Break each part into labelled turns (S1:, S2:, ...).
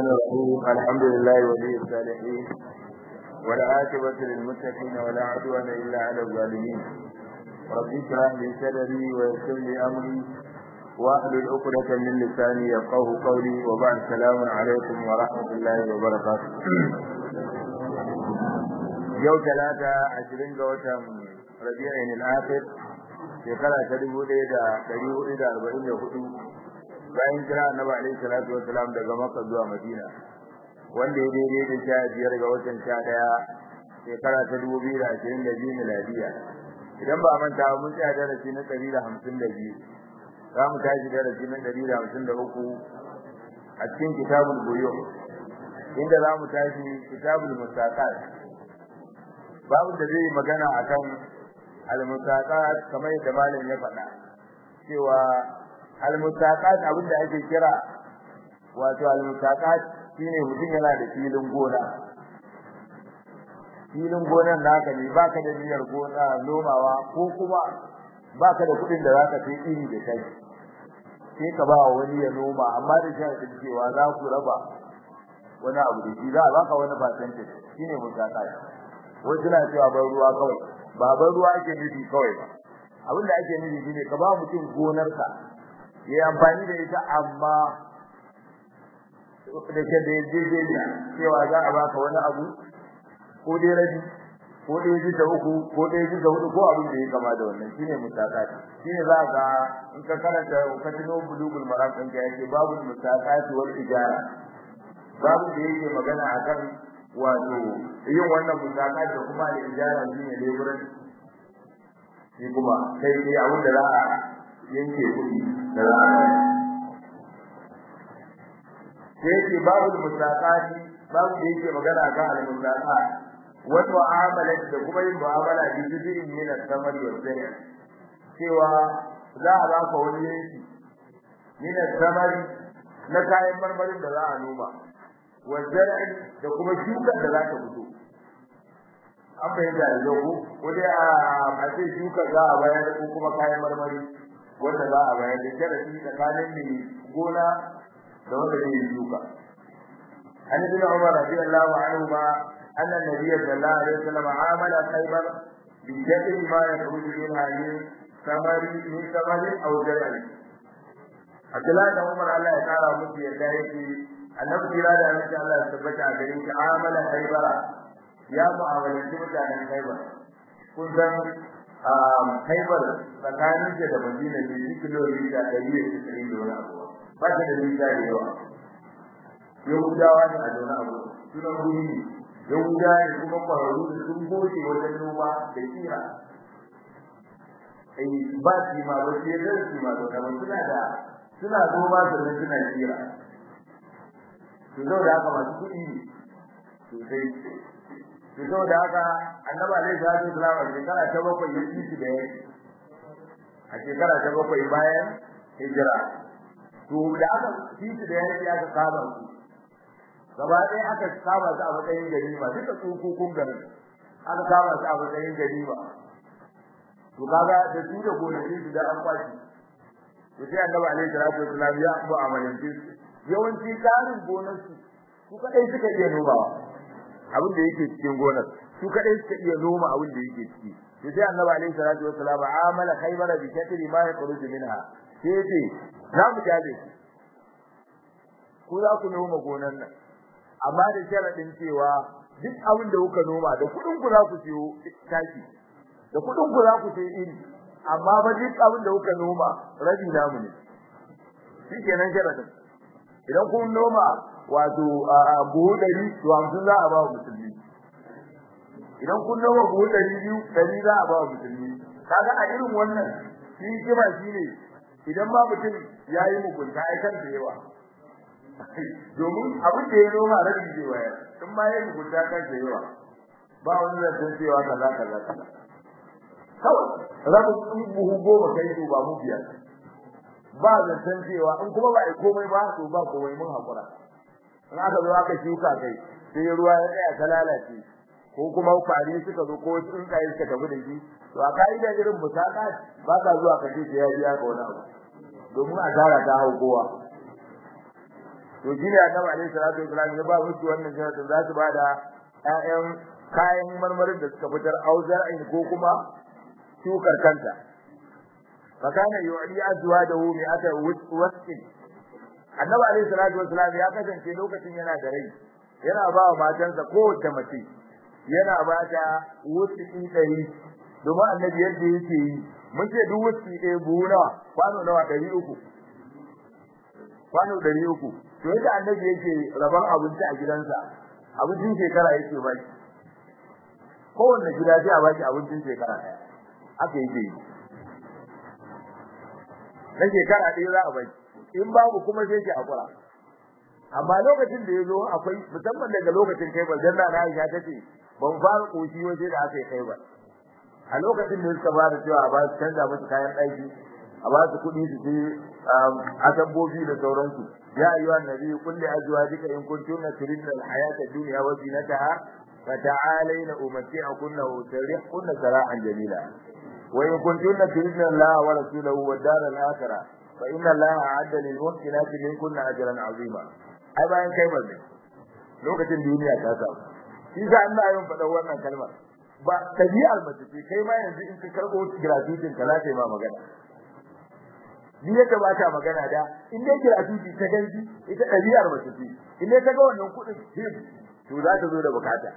S1: الرحيم الحمد لله ولي الصالحين والعاقبة للمتقين ولا عدوان إلا على الظالمين رب اشرح لي صدري ويسر لي أمري واحلل عقدة من لساني يفقه قولي وبعد السلام عليكم ورحمة الله وبركاته يوم ثلاثة عشرين جوة ربيع الآخر shekara ta dubu ɗaya da ɗari hudu da arba'in da hudu bayan kira annabi alaihi salatu wassalam daga makka zuwa madina wanda ya daidai da sha biyar ga watan sha ɗaya shekara ta dubu biyu da ashirin da biyu miladiya idan ba a manta mun tsaya darasi na ɗari da hamsin da biyu za mu tashi darasi na ɗari da hamsin da uku a cikin kitabul buyu inda za mu tashi kitabul mustaqat babu da zai magana akan al-mustaqat kamar yadda malam ya faɗa cewa al-mustaqat abinda ake kira wato al-mustaqat shine mutum yana da filin gona filin gonan naka ne baka da niyyar gona nomawa ko kuma baka da kuɗin da zaka sai iri da kai sai ka ba wani ya noma amma da sharadin cewa za ku raba wani abu da shi za a baka wani percentage shine mustaqat wasu na cewa ban ruwa kawai ba ban ruwa ake nufi kawai ba abin da ake nufi shine ka ba mutum gonarka yayi amfani da ita amma da ke da yarjejeniya cewa za a baka wani abu ko dai rabi ko dai bisa uku ko dai bisa hudu ko abin da ya kama da wannan shine mutaqati shine za ka in ka karanta ka tuno bulugul maram din ka yake babu mutaqati wal ijara babu da yake magana akan wato yin wannan musaka da kuma da ijara shine leburan shi kuma sai dai abin da za a yanke kuɗi da za a sai ce babu musakati babu da yake magana kan al-musaka wa mu'amalat da kuma yin mu'amala da jibirin min al-samari wa zayya cewa za a ba ka wani yanki min al-samari na kayan marmarin da za a noma wazar'in da kuma shukar da za ta fito an bayyana da zago ko dai a ce shukar za a bayar ko kuma kayan marmari wanda za a bayar da sharadi tsakanin mai gona da wanda zai yi shuka an ibn umar radiyallahu anhu ma anna nabiy sallallahu alaihi wasallam amala khaybar bi jaddi ma yakhruju minha min samari min samari aw zar'in Abdullahi da Umar Allah ya kara musu yadda yake annabi kira da annabi Allah ya tabbata a garin shi amala haibara ya mu'amalanci mutanen haibar kun san haibar tsakanin da da Madina ne shi kilomita ɗari da sittin da wani abu ba ta da nisa da yawa Yahudawa ne a zaune abu sunan guri ne Yahudawa ne kuma kwararru da sun goce wajen noma da kira ba shi ma ba shi yadda shi ma da suna da suna noma sannan suna kira to da haka masu kuɗi ne sosai to saboda haka annabi alaihi salatu wasallam a shekara ta bakwai ya ci su da yake a shekara ta bakwai bayan hijira to da aka ci su da yake aka kama su gaba ɗaya aka kama su a matsayin ganima duka tsokokun garin aka kama su a matsayin ganima to kaga da su da gonakin su da an kwashi to sai annabi alaihi salatu wasallam ya mu'amalance su yawanci tsarin gonar su su kadai suka iya nomawa abin da yake cikin gonar su kadai suka iya noma abin da yake ciki to sai annabi alaihi salatu wassalam amala khaybar bi katri ma yakhruj minha sai ce za mu jabe ku za ku noma gonar nan amma da sharadin cewa duk abin da kuka noma da kudin ku za ku siyo taki da kudin ku za ku siyo iri amma ba duk abin da kuka noma rabi namu ne shi kenan sharadin idan kun noma wato buhu ɗari to hamsin za a ba wa musulmi idan kun noma buhu ɗari biyu ɗari za a ba wa musulmi kaga a irin wannan shi kima shi ne idan ma mutum ya yi mugunta ai kan da yawa domin abin da ya noma rabi zai wayar in ma ya yi mugunta kan da yawa ba wani zancen cewa kaza kaza kaza kawai rabin buhu goma kai to ba mu biyar ba zancen cewa in kuma ba a komai ba to ba komai mun hakura in aka zo aka shuka kai sai ruwa ya tsaya ta lalace ko kuma kwari suka zo ko tsuntsaye suka tafi da shi to a ka'ida irin musaka ba ka zuwa ka ce sai ya biya ka wani abu domin asara ta hau kowa to to shi ne annabi alaihi salatu wasallam ya ba musu wannan sharadin za su ba da ƴaƴan kayan marmarin da suka fitar auzar ain ko kuma shukar kanta fa kana yu'li azwajahu mi'ata wasqin annabi alaihi salatu wasallam ya kasance lokacin yana da rai yana ba wa matansa kowace mace yana ba ta wuski ɗari domin annabi yadda yake yi mun ce duk wuski ɗaya buhu nawa kwano nawa ɗari uku kwano ɗari uku to yadda annabi yake rabon abinci a gidansa abincin shekara yake ba shi kowanne gida sai a baki abincin shekara ɗaya haka yake yi na shekara ɗaya za a baki in babu kuma sai ki hakura amma lokacin da yazo akwai musamman daga lokacin kai ba janna na Aisha tace ban fara koshi waje da aka yi kai ba a lokacin da suka fara cewa a ba su canza musu kayan ɗaki a ba su kuɗi su je asambobi da sauransu ya ayyuhan nabi qul li azwajika in kuntunna turidna al-hayata ad-dunya wa zinataha fata'alayna umatti'kunna wa usarrihkunna sarahan jamila wa in kuntunna turidna Allah wa rasulahu wad dar al-akhirah fa inna Allah a'adda lil muhsinati minkunna ajran 'azima ai bayan kai ba lokacin duniya ta samu shi sa Allah ya faɗa wannan kalmar ba tabi'ar mace ce kai ma yanzu in ka karbo gratuitin ka za ta yi ma magana ni yadda ba ta magana da in dai gratuity ta ganji ita tabi'ar mace ce in dai ta ga wannan kuɗin him to za ta zo da bukata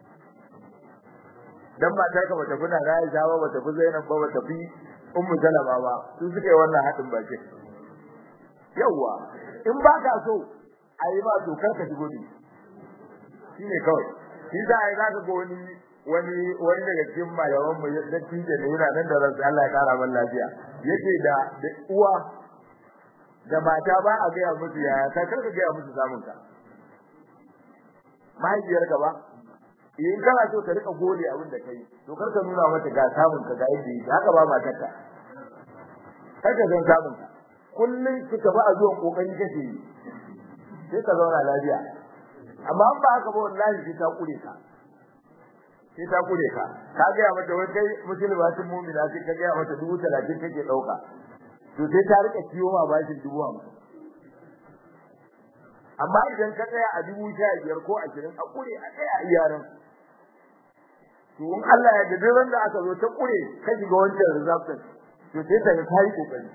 S1: dan matar ka bata kuna Aisha ba bata fi Zainab ba bata fi Ummu Salama ba su suka yi wannan hadin bakin yawa in ba ka so ayi ba to kar ka shigo ne shine kawai shi za a yi za ka ga wani wani wani daga cikin malaman mu da tije ne yana nan da ransa Allah ya kara man lafiya yake da da uwa da mata ba a gaya musu yaya ka karka gaya musu samun ka mahaifiyar ka ba in kana so ka rika gode abin da kai to karka nuna mata ga samun ka ga yadda yake haka ba matar ka karka san samun ka kullun kika ba a zuwan kokari kake yi sai ka zauna lafiya amma ba haka ba wallahi sai ta kure ka sai ta kure ka ka ga mata wai kai musulma sun mu'mina sai ka ga mata dubu talatin kake dauka to sai ta rika ciwo ma bashin dubu hamsin amma idan ka tsaya a dubu sha biyar ko ashirin a kure a tsaya a yaran to in Allah ya da ran da aka zo ta kure ka shiga wancan result to sai ta ga kai kokari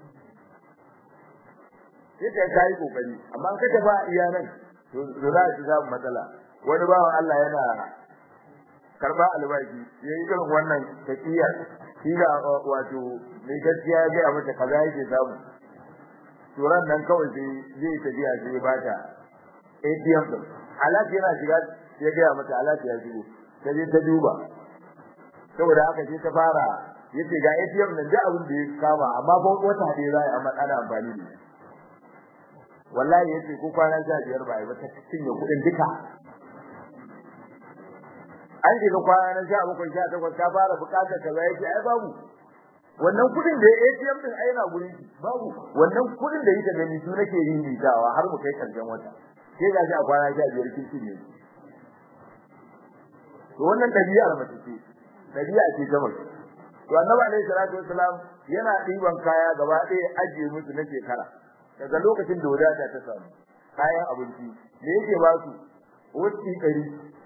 S1: sai ta kai kokari amma ka tafi a iyanan to za su samu matsala wani bawan Allah yana karba albashi yayi irin wannan taqiya shi da wato mai gaskiya ya ga mata kaza yake samu turan nan kawai sai zai tafiya sai ba ta ATM din alati yana shiga ya ga mata alati ya shigo ta je ta duba saboda haka sai ta fara yace ga ATM nan da abin da ya kama amma ba wata dai za a ana amfani da shi wallahi yace ko kwana sha biyar ba ba ta cinye kuɗin duka an shiga kwana na sha bakwai sha takwas ta fara bukatar kaza yake ai babu wannan kuɗin da ATM din ai na gurin shi babu wannan kuɗin da yake gani su nake rinjitawa har mu kai karshen wata sai ga shi a kwana sha biyar kin cinye to wannan dabi'ar mace ce dabi'a ce ta mace to annabi alaihi salatu wassalam yana ɗiban kaya gaba ɗaya ajiye musu na shekara daga lokacin da wadata ta samu kayan abinci me yake ba su wuci ɗari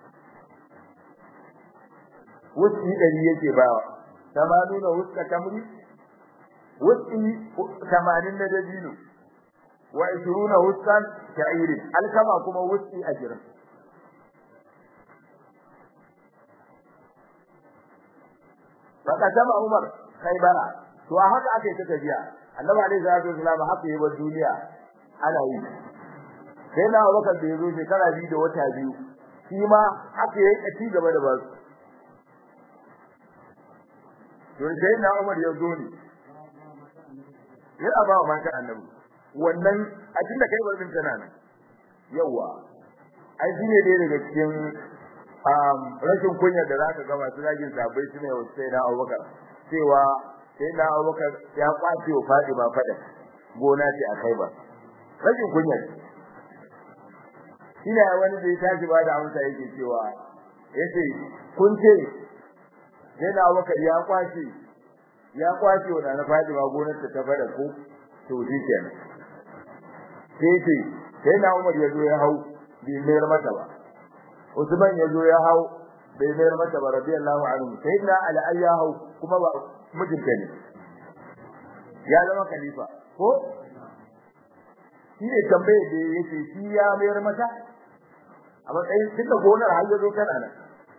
S1: wuci ɗari yake ba wa tamanuna wuska tamri wuci tamanin na dabino wa ishiruna wuskan sha'irin alkama kuma wuci ajirin Baka sama Umar Khaybara to a haka ake ta tafiya annabi alaihi salatu wasallam haka yi wa duniya ana yi sai na Abubakar da yazo shekara biyu da wata biyu shi ma haka yayi ci gaba da basu to sai na Umar ya zo ne ya ba wa matan annabi wannan a tunda kai barin tana nan yawa ai shine dai daga cikin rashin kunya da zaka ga masu zagin sabai sune wa sai na Abubakar cewa sai na Abubakar ya kwace wa Fatima fada gona ce a kai ba rashin kunya shine wani da ya tashi ba da amsa yake cewa yace kun ce sai na Abubakar ya kwace ya kwace wa na Fatima gonar ta ta fada ko to shi kenan sai ce sai na Umar ya zo ya hau bai mayar mata ba Usman ya zo ya hau bai mayar mata ba radiyallahu anhu sai na Ali ya hau kuma ba mijinta ne ya zama khalifa ko shi ne tambaye da yake shi ya mayar mata a matsayin tunda gonar har ya zo kana nan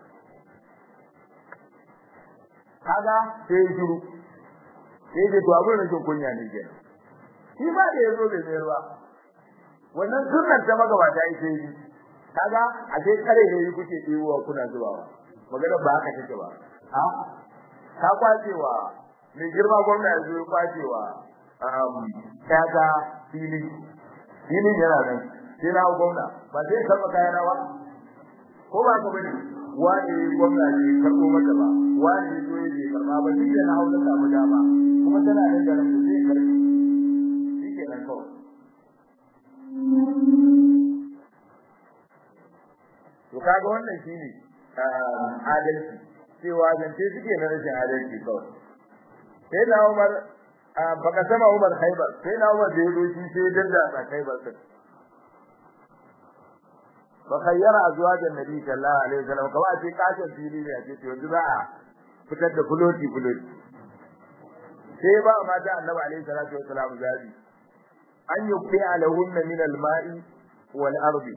S1: kaga sai shiru sai da to abin rashin kunya ne ke shi ba da yazo bai mayar ba wannan sunnan ta magabata ita yi kaga a sai kare ne kuke ɗewa kuna zubawa magana ba haka take ba a ka kwacewa mai girma gwamna ya zo ya kwacewa kaga fili filin yana nan sai na gwamna ba sai karɓa kayan rawa ko ba ka bane wani gwamna ne karɓo mata ba wani zo ya je karɓa ba shi na hausa samu dama kuma tana nan da rabu zai karɓi shi ke nan kawai to kaga wannan shine adalci cewa zance suke na rashin adalci kawai sai na Umar baka sama Umar Khaibar sai na Umar da yazo shi sai danda a Khaibar sai fa khayyara azwajan nabi sallallahu alaihi wasallam kawai ce kashin fili ne a ce to yanzu za a fitar da fuloti fuloti sai ba mata annabi alaihi salatu wasallam zabi an yuqi alahunna min alma'i wal ardi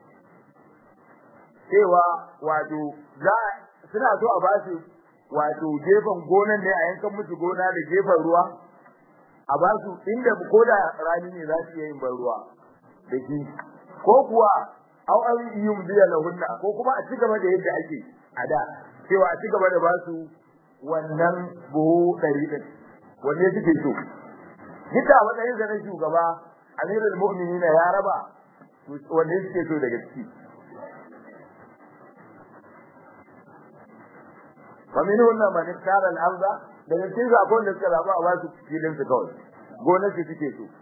S1: cewa wato za suna so a ba su wato gefen gonan ne a yankan musu gona da gefen ruwa a ba su inda ko da rani ne za su iya yin ban ruwa da shi ko kuwa au an yi biya lahunna ko kuma a cigaba da yadda ake a da cewa a cigaba da ba su wannan buhu ɗari ɗin wanne suke so duka a matsayin sa na shugaba amirul mu'minina ya raba wanne suke so daga ciki فمنهن من اختار الارض daga cikin zakon da suka zaba a basu filin su kawai gonar su suke so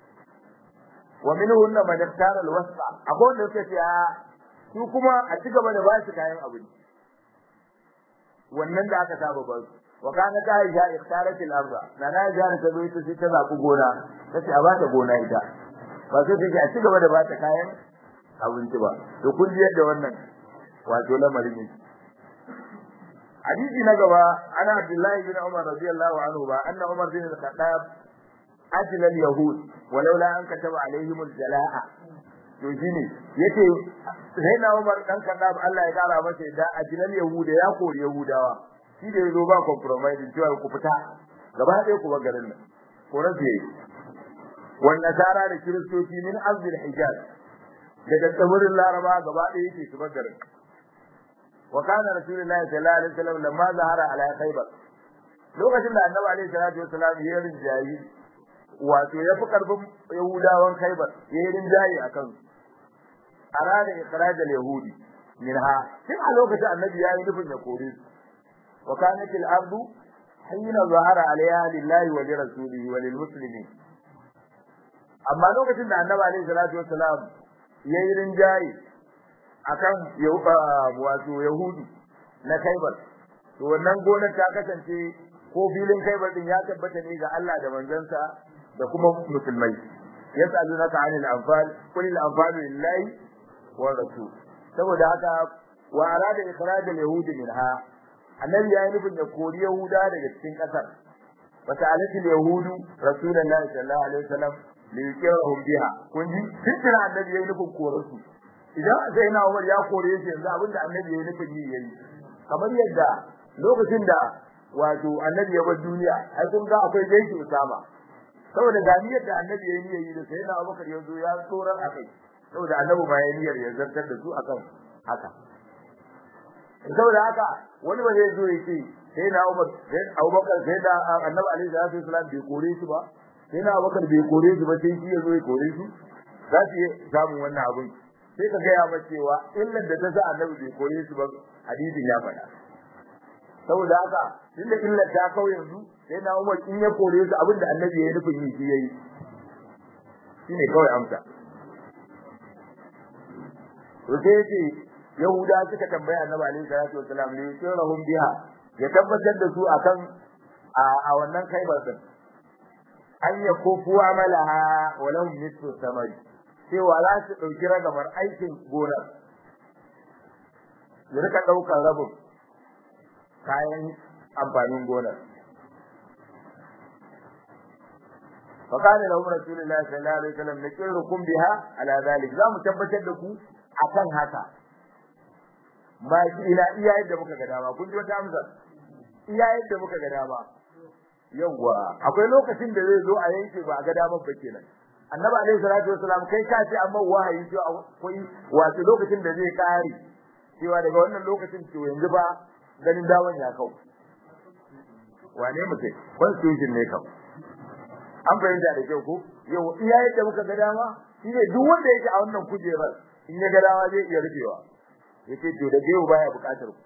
S1: wa minhunna man ikhtara alwasqa akwai wanda suka ce su kuma a ci gaba da ba su kayan abinci wannan da aka saba ba su wa kana ta aisha ikhtarat al-arda na na ja ta zo ita sai ta zaku gona tace a bata gona ita ba sai take a ci gaba da bata kayan abinci ba to kun ji yadda wannan wato lamarin yake hadisi na gaba ana abdullahi bin umar radiyallahu anhu ba anna umar bin al-khattab ajla al-yahud walaula an kataba alaihim al-jalaa to shine yace sai na umar dan khattab Allah ya kara masa da ajla al-yahud ya kori yahudawa shi da yazo ba compromise cewa ku fita gaba ɗaya ku bar garin nan ko rabe wan nasara da kiristoci min azil hijaz daga tsibirin laraba gaba ɗaya yake su bar garin وكان رسول الله صلى الله عليه وسلم لما ظهر على خيبر lokacin da annabi alaihi salatu wasalam ya rinjayi wato ya fi karfin yahudawan khaybar ya yi rinjayi akan arada ikhraj al-yahudi minha tun a lokacin annabi ya yi nufin ya kore su wa kanat al-ardu hina zahara alaiha lillahi wa li rasulihi wa lil muslimin amma lokacin da annabi alaihi salatu wasalam ya yi rinjayi akan wato yahudu na kaibar to wannan gonar ta kasance ko filin kaibar din ya tabbata ne ga Allah da manzansa da kuma musulmai yas'alunaka 'anil anfal qul al anfal lillahi wa rasul saboda haka wa arada ikhraj al yahud minha annabi ya yi nufin ya kori yahuda daga cikin kasar wa ta'alat al yahud rasulullahi sallallahu alaihi wasallam li yuqirhum biha kun ji fitina annabi ya yi nufin korarsu idan sai na Umar ya kore shi yanzu abinda annabi ya nufin yi yayi kamar yadda lokacin da wato annabi ya bar duniya ai kun ga akwai gaiki Usama saboda ga niyyar da annabi ya yi yi da sai na Abubakar ya zo ya tsorar akai saboda annabi ba ya niyyar ya zartar da su akan haka saboda haka wani ba zai zo ya ce sai na Umar sai Abubakar sai da annabi alaihi salatu wasallam bai kore shi ba sai na Abubakar bai kore shi ba sai shi ya zo ya kore shi za su yi samun wannan abin sai ka gaya ma cewa illar da ta sa annabi bai kore su ba hadisin ya faɗa saboda haka tunda illar ta kau yanzu sai na Umar in ya kore su abin da annabi ya nufin yi shi yayi shine kawai amsa to sai yace Yahuda suka tambaya annabi alaihi salatu wasalam ne sirrahum biha ya tabbatar da su akan a wannan kaibar din an yakufu amalaha walau nisfu samari cewa za su ɗauki ragamar aikin gonar ya rika ɗaukar rabin kayan amfanin gonar فقال لهم رسول الله صلى الله عليه وسلم نقركم بها على ذلك zamu tabbatar da ku akan haka ma ila iya yadda muka ga dama kun ji wata amsa iya yadda muka ga dama yawa akwai lokacin da zai zo a yanke ba a ga dama ba kenan annabi alaihi salatu wasalam kai ka ce amma wahayi to akwai wato lokacin da zai kare cewa daga wannan lokacin to yanzu ba ganin daman ya kau wane mutum constitution ne kau an fahimta da kyau ko yau iya yadda muka ga dama shine duk wanda yake a wannan kujerar in ya ga dama zai iya rufewa yace to da yau baya bukatar ku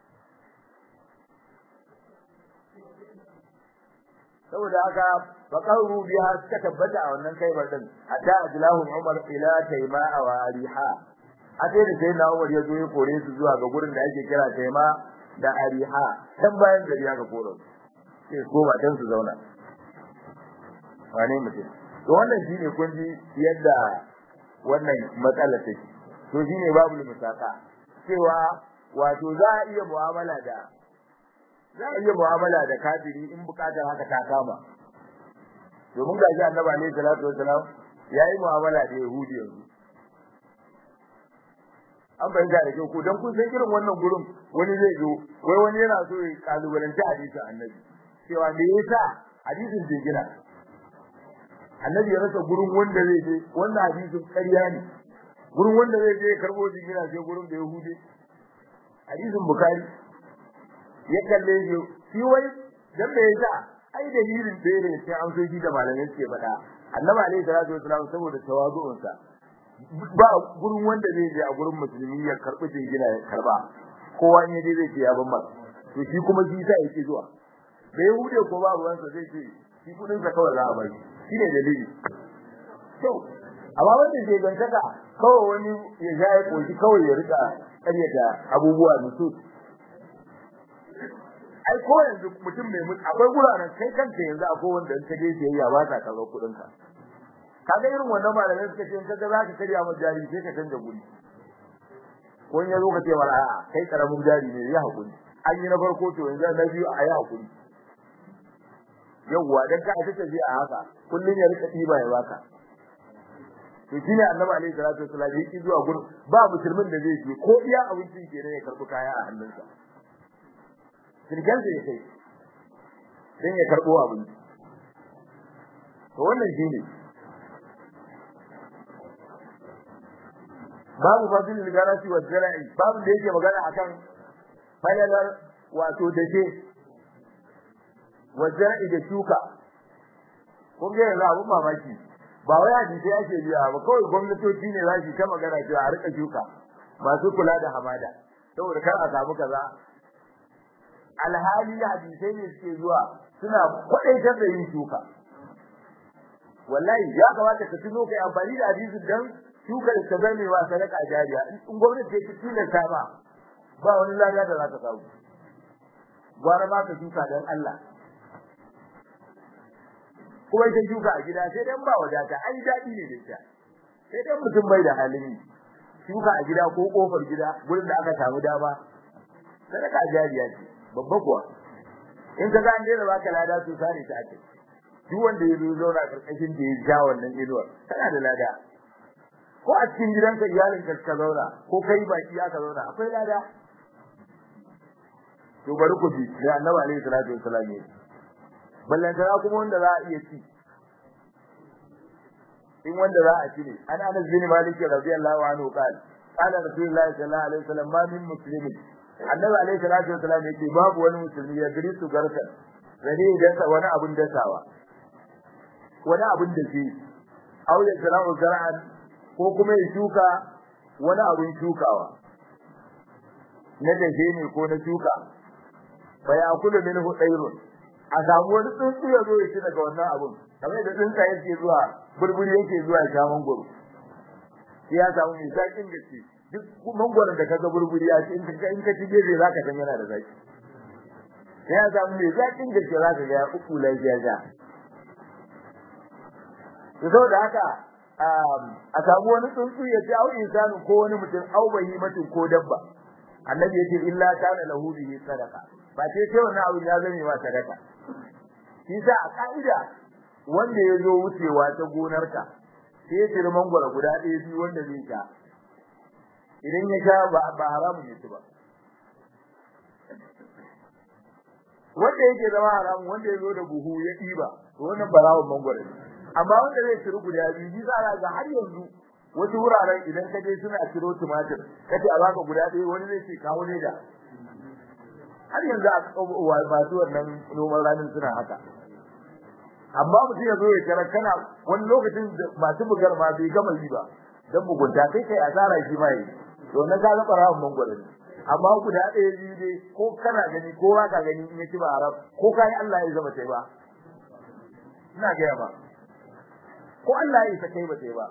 S1: saboda haka faqaru biha suka tabbata a wannan kaibar din hatta ajlahu umar ila tayma wa ariha ate da sai na umar ya zo ya kore su zuwa ga gurin da ake kira tayma da ariha dan bayan gari aka kore sai ko ba dan su zauna wane mutum to wannan shine kun ji yadda wannan matsala take to shine babu musaka cewa wato za a iya mu'amala da za a iya mu'amala da kafiri in bukatar haka ta kama domin ga shi annabi alaihi salatu wassalam yayi mu'amala da yahudi yanzu an bayyana da kyau ko dan kun san irin wannan gurin wani zai zo wai wani yana so ya kalubalanci hadisin annabi cewa me yasa hadisin bai gina annabi ya rasa gurin wanda zai je wannan hadisin ƙarya ne gurin wanda zai je karbo jingina sai gurin da yahudi hadisin bukari ya kalle shi shi wai dan me yasa ai dalilin da ne sai an so shi da malamai suke faɗa annabi alaihi salatu wasallam saboda tawazu'un sa ba gurin wanda zai je a gurin musulmi ya karbi jingina ya karba kowa in yaje zai ce ya ban masa to shi kuma shi sa yake zuwa da yahudi ko ba ruwansa zai ce shi kudin sa kawai za a bari shine dalili to amma wanda ke gantaka kawai wani ya ja ya koshi kawai ya rika karyata abubuwa musu ai ko yanzu mutum mai mutu akwai guraren kai kanka yanzu akwai wanda in ka je siyayya ba ta karɓar kuɗin ka kaga irin wannan malamai suka ce in kaga za ka karya mu jari sai ka canza guri ko in ya zo ka ce wala a'a kai karamin jari ne ya hakuri an yi na farko to yanzu na biyu a yi hakuri yawwa dan ka ta tafi a haka kullun ya rika tiba ya baka to shine annabi alaihi salatu wasallam yake zuwa gurin ba musulmin da zai je ko iya abincin kenan ya karbi kaya a hannunsa kirgan da yake dan ya karbo abinci to wannan shine babu fadilul garasi wa zara'i babu da yake magana akan falalar wato dake wa zara'i da shuka kun ga yanzu abun mamaki ba wai hadisi ake biya ba kawai gwamnatoci ne za su ta magana cewa a rika shuka masu kula da hamada saboda kar a samu kaza alhali hadisai ne suke zuwa suna kwadaitar da yin shuka wallahi ya kamata ka tuno kai amfani da hadisi dan shukar ta zame wa sadaka jariya in gwamnati ta tilasta ba ba wani lada da za ka samu gwara ma ka shuka dan Allah kuma ita shuka a gida sai dan ba wadata ai dadi ne da ita sai dan mutum bai da halin shuka a gida ko kofar gida gurin da aka samu dama sadaka jariya ce babba kuwa in ka ga an daina baka lada to sare ta ake duk wanda ya zo zauna karkashin da ya ja wannan inuwar kana da lada ko a cikin gidanka iyalin ka ka zauna ko kai baki aka zauna akwai lada to bari ku ji da annabi alaihi salatu wassalam ne ballantana kuma wanda za a iya ci in wanda za a ci ne an anas bin malik radiyallahu anhu qala qala rasulullah sallallahu alaihi wasallam ma min muslimin annabi alaihi salatu wasallam yake babu wani musulmi ya gari su garkan gari da wani abun dasawa wani abun da shi aw ya zara'u zar'an ko kuma ya shuka wani abun shukawa na dace ne ko na shuka fa ya kula minhu dairun a samu wani tsuntsu ya zo ya ci daga wannan abun kamar da tsuntsa yake zuwa burburi yake zuwa ya mangoro ya samu mai zakin gaske duk mangoron da kaga burburi ya ci in ka in ka ci gefe zaka san yana da zaki ya samu mai zakin gaske zaka ga ya uku lafiya ga to saboda haka a samu wani tsuntsu ya ce au insanu ko wani mutum au bahimatin ko dabba annabi yace illa kana lahu bihi sadaqa ba sai sai wannan abu ya zame ma sadaka shi sa a ka'ida wanda ya zo wucewa ta gonarka sai ya tiri mangwara guda ɗaya biyu wanda zai sha idan ya sha ba ba haramun ne ba wanda yake zama haramun wanda ya zo da buhu ya ɗiba to wannan barawon mangwara ne amma wanda zai tiri guda biyu bi za ga har yanzu wasu wuraren idan ka je suna ciro tumatir kace a baka guda ɗaya wani zai ce kawo ne da har yanzu a masu wannan noman ranin suna haka amma mutum ya zo ya tara kana wani lokacin masu bugar ma bai gama yi ba dan mugunta kai kai asara shi ma yi to na ga ga barawan mangwaro ne amma guda ɗaya biyu dai ko kana gani ko ba ka gani in ya ci ba arab ko kai Allah ya zama sai ba ina ga ba ko Allah ya isa kai ba sai ba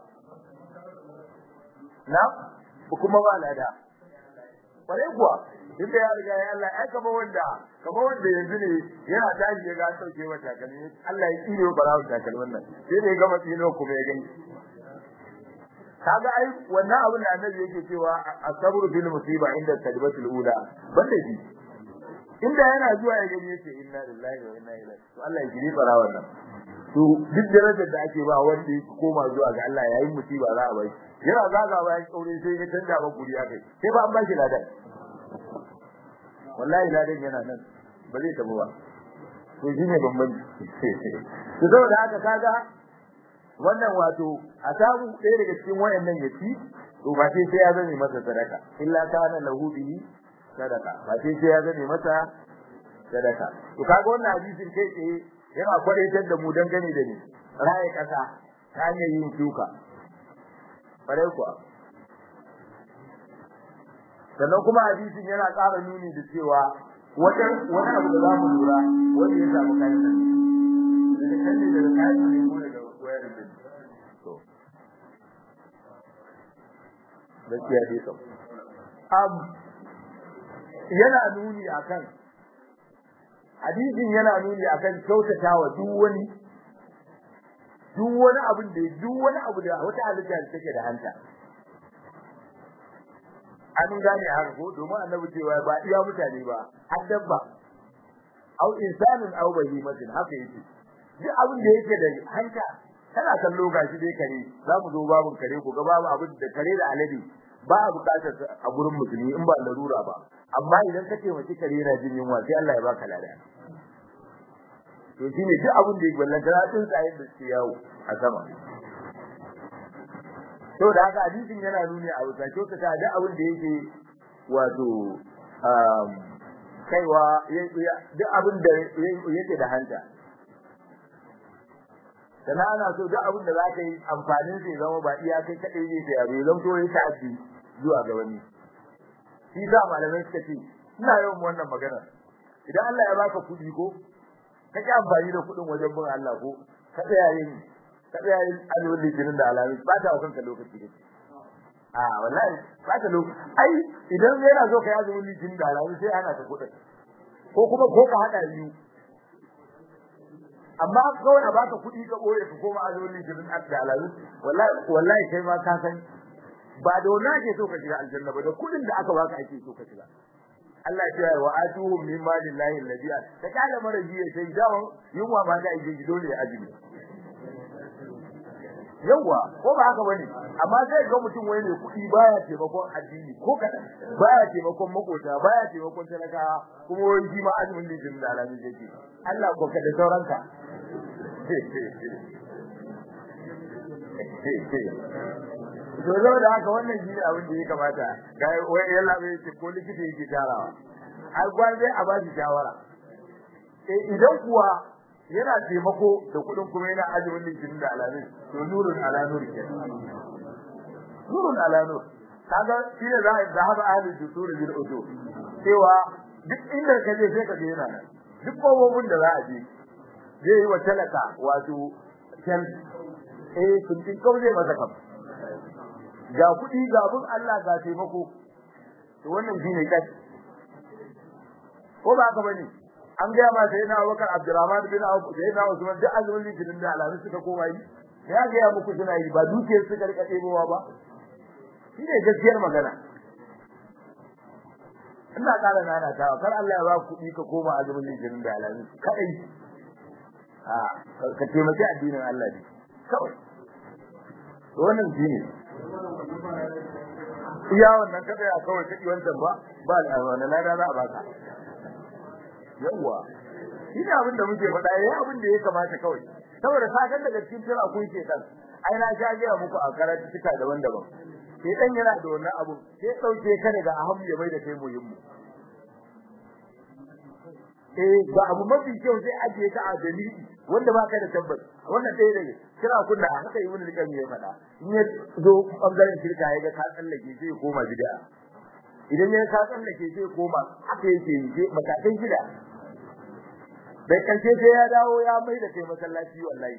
S1: na kuma ba lada kware kuwa inda ya riga ya Allah ai kamar wanda kamar wanda yanzu ne yana tashi ya ga an sauke wa takalmi Allah ya tsire wa barawo takalmin nan sai da ya gama tsino kuma ya gani kaga ai wannan abin da annabi yake cewa asabru bil musiba inda kalimatul ula banda shi inda yana zuwa ya gani yace inna lillahi wa inna ilaihi to Allah ya jiri barawon nan to duk darajar da ake ba wanda ya koma zuwa ga Allah yayin musiba za a bai yana zaga bayan kaure sai ya canja ba guri ya kai sai ba an ba shi ladan wallahi ladan yana nan ba zai tabu ba to shine bambanci to saboda haka kaga wannan wato a samu ɗaya daga cikin wayannan ya ci to ba sai sai ya zame masa sadaka illa kana lahu bihi sadaka ba sai sai ya zame masa sadaka to kaga wannan hadisin kai tsaye yana kwadaitar da mu dangane da ni raye kasa ta hanyar yin shuka bare kuwa sannan kuma hadisin yana ƙara nuni da cewa wata wani abu da za mu lura wanda ya samu kayan nan da kan ne daga kayan ne ko daga wayar da to gaskiya dai kam am yana nuni akan hadisin yana nuni akan kyautatawa duk wani duk wani abin da duk wani abu da wata halitta da take da hanta an gane haka ko domin annabi cewa ba iya mutane ba har dabba au insanin au bahimatin haka yake duk abin da yake da hanta kana kallo gashi dai kare za mu zo babun kare ko ga babu abin da kare da alade ba a bukatar a gurin musulmi in ba larura ba amma idan ka ce mace kare na jin yunwa sai Allah ya baka lada to shine duk abin da yake wallan kana tsin tsayin da su yawo a sama to da haka hadisin yana nuni a wuta to ta da abin da yake wato kaiwa duk abin da yake da hanta sannan ana so duk abin da za ka yi amfanin sai zama ba iya kai kaɗai ne sai abu zan to ya ta'addi zuwa ga wani shi sa malamai suka ce ina yawan wannan magana idan Allah ya baka kuɗi ko ka ki amfani da kuɗin wajen bin Allah ko ka tsaya yin ka tsaya yin alwali litinin da alamis ba ta kanka lokaci ne a wallahi ba ta lokaci ai idan yana so ka yi azumin litinin da alamis sai ana ta kuɗin ko kuma ko ka haɗa biyu amma kawai a baka kuɗi ka boye ka koma azumi jirin da alalu wallahi wallahi kai ma ka san ba da wannan ake so ka shiga aljanna ba da kuɗin da aka baka ake so ka shiga Allah ya ce wa atuhum min malillahi alladhi ta kala maraji ya sai dawo yunwa ma da ije dole ya azumi yawa ko ba haka bane amma sai ga mutum wai ne kuɗi baya taimakon addini ko kadan baya taimakon makota baya taimakon talakawa kuma wai shi ma azumin lijin da alamin yake Allah ko ka da sauranka to zo da haka wannan shi ne abin da ya kamata ga wai yalla bai ce ko likita yake tarawa ai gwaje a ba shi shawara eh idan kuwa yana taimako da kudin kuma yana azumin litinin da alamin to nurun ala nur ke nurun ala nur kaga shi ne za a zahaba ahli dusur bil udu cewa duk inda ka je sai ka je yana nan duk kowobin da za a je zai yi wa talaka wato kan eh sun tin kawai zai masa kam ga kudi ga bin Allah ga taimako to wannan shine kai ko ba ka bane an ga ma sai na Abubakar Abdurrahman bin Auf sai na Usman duk azumin litinin da alamin suka koma yi ya ga ya muku suna yi ba dukiyar su karka ɗebowa ba shi ne gaskiyar magana ina ƙara nana ta kar Allah ya ba kuɗi ka koma azumin litinin da alamin kadai a ka taimaki addinin Allah ne kawai to wannan shi ne iya wannan kada ya kawai kadi wancan ba ba da wannan lada za a baka yawa shi ne abin da muke faɗa yayi abin da ya kamata kawai saboda sakan daga cikin tira kun ce dan ai na sha ga muku a karatu cika daban-daban sai dan yana da wannan abu sai dauke ka daga ahamu ya bai da kai muhimmi eh ga abu mafi kyau sai ajiye ka a dalili wanda ba ka da tabbas wannan dai dai kira kunna haka yi wani likan ya faɗa in ya zo bangaren shirka ya ga ka tsallake sai koma bid'a idan ya ka tsallake sai koma haka yake yi matakan gida bai karshe sai ya dawo ya mai da kai masallaci wallahi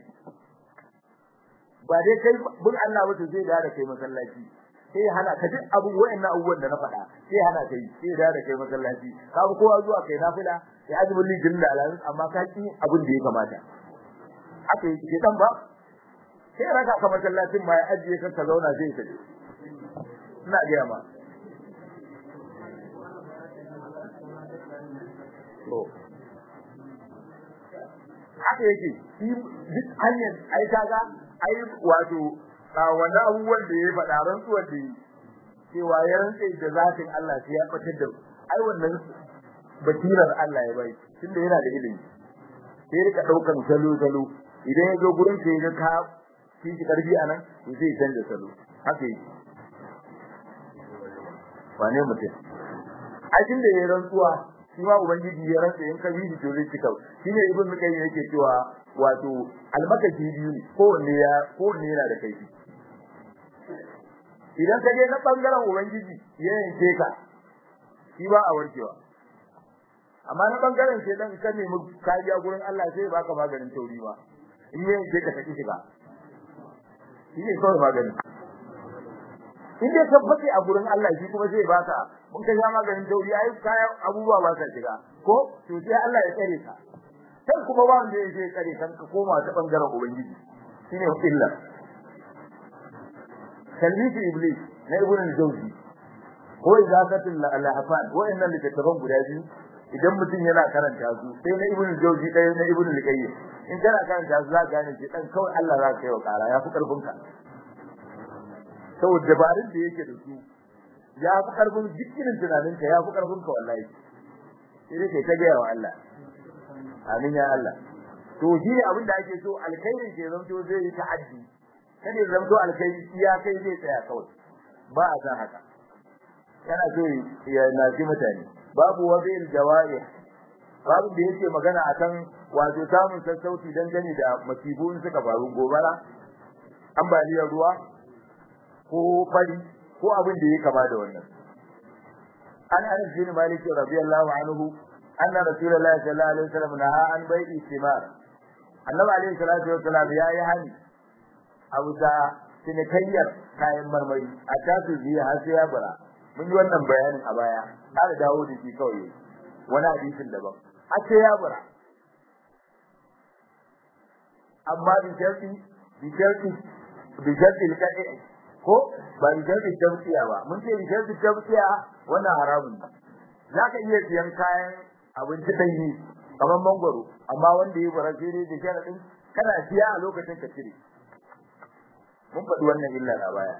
S1: ba dai kai bin Allah wato zai da kai masallaci sai hana ka duk abu wayannan abubuwan da na faɗa sai hana kai sai da kai masallaci ka bi kowa zuwa kai nafila sai azumin lijin da alamin amma ka ki abin da ya kamata haka yake dan ba sai raka ka masallacin ma ya ajiye ka ka zauna sai ka ina ga ma to haka yake shi duk hanyar ai kaga ai wato wannan abubuwan da ya faɗa rantsuwar da cewa ya rantse da zatin Allah sai ya fitar da ai wannan basirar Allah ya bai tunda yana da ilimi sai rika daukan salo salo idan ya zo gurin sai ya ka shi shi karfi anan to sai canza salo haka yake wane mutum a da ya rantsuwa shi ma ubangiji ya rantsa in ka bi shi to zai cika shine ibn mukayyim yake cewa wato almakashi biyu ne kowanne ya kowanne yana da kaifi idan ka je na bangaren ubangiji ya yanke ka shi ba a warkewa amma na bangaren sai dan ka nemi kariya gurin Allah sai baka maganin tauri ba in ya yanke ka take shiga shi ne kawai maganin in dai ka fate a gurin Allah shi kuma zai baka mun ka sha maganin tauri ai kayan abubuwa ba sa shiga ko to sai Allah ya tsare ka sai kuma ba wanda yake tsare kan ka koma ta bangaren ubangiji shine illa kallifi iblis na ibn al-jawzi ko izakatul lahafan wa'annan littattafan guda biyu idan mutum yana karanta su sai na ibn al-jawzi ɗaya na ibn al-qayyim in kana karanta su za ka gane shi dan kawai Allah za ka yi wa kara ya fi karfin ka saboda dabarun da yake da su ya fi karfin jikin tunaninka ya fi karfin ka wallahi sai dai kai ta gaya wa Allah amin ya Allah to shi ne abin da ake so alkhairin ke zanto zai yi ta'addi kada ya zanto alkhairi iya kai zai tsaya kawai ba a san haka kana so ya naji mutane babu wabil jawari babu da yake magana akan wato samun sassauci dangane da masibun suka faru gobara ambaliyar ruwa ko fari ko abin da yake kama da wannan an anas bin malik radiyallahu anhu anna rasulullahi sallallahu alaihi wasallam naha an bai'i thimar annabi alaihi salatu wasallam ya yi hani abu da cinikayyar kayan marmari a tasu biya har sai ya bara mun yi wannan bayanin a baya har dawo da shi kawai wani hadisin daban har sai ya bara amma bi sharti bi sharti bi sharti al ko ba bi sharti tabtiya ba mun ce bi sharti tabtiya wannan haramun ne zaka iya siyan kayan abinci danyi kamar mangwaro amma wanda ya bara sai dai da sharadin kana siya a lokacin ka cire mun faɗi wannan illa a baya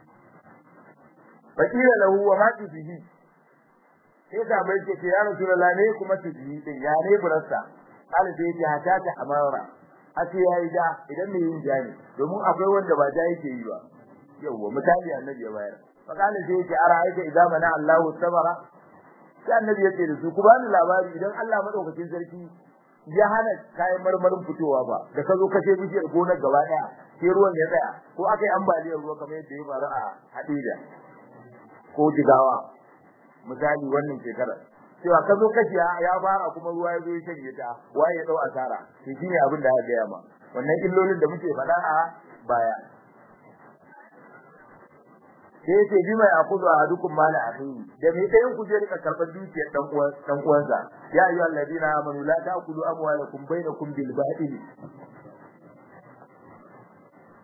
S1: fakira lahu wa ma tubihi sai ka bai ce ya rasulullah ne kuma tubihi din ya ne burasta kala sai ce hata ta amara ake yayi da idan me yin jani domin akwai wanda ba ja yake yi ba yawa misali annabi ya bayar fakala sai ce ara aika idan mana Allahu sabara sai annabi ya ce da su ku bani labari idan Allah madaukakin sarki ya hana kayan marmarin fitowa ba da ka zo kashe bishiyar gonar gaba daya sai ruwan ya tsaya ko aka yi ambaliyar ruwa kamar yadda ya faru a Hadija ko Jigawa misali wannan shekarar cewa ka zo kashi ya fara kuma ruwa ya zo ya shanye ta waye ya dau asara to shine abin da aka gaya ma wannan illolin da muke faɗa a baya sai ce bi mai akudu a dukkan mala akhihi da me ɗayan ku je rika karɓar dukiyar dan uwan dan uwansa ya ayyuhal ladina amanu la ta'kulu amwalakum bainakum bil batil